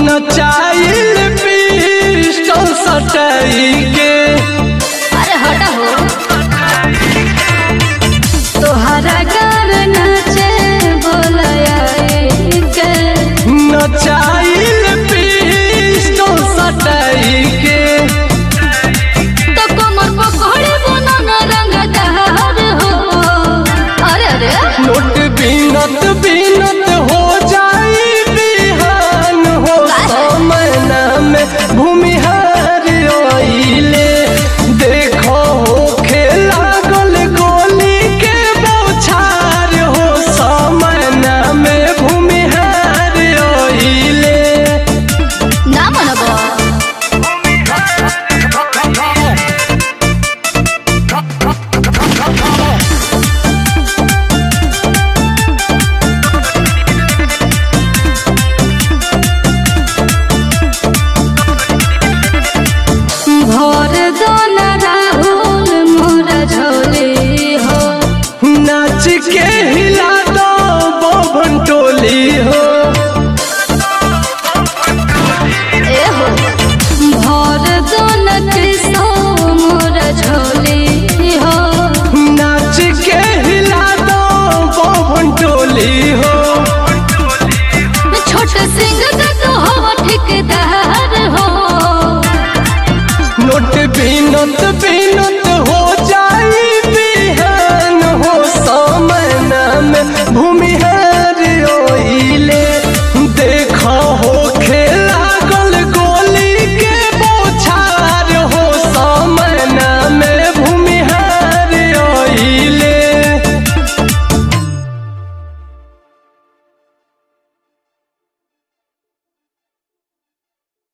नचाइल pistol सटाई के अरे हटा हो तोहरा गार नाचे बोलया के नचाइल पिस्टल सटाई के तो कमर पकड़े बना न रंग दहार हो अरे अरे नोट बीनत बीनत हो जाई बिहान हो समय में भूमि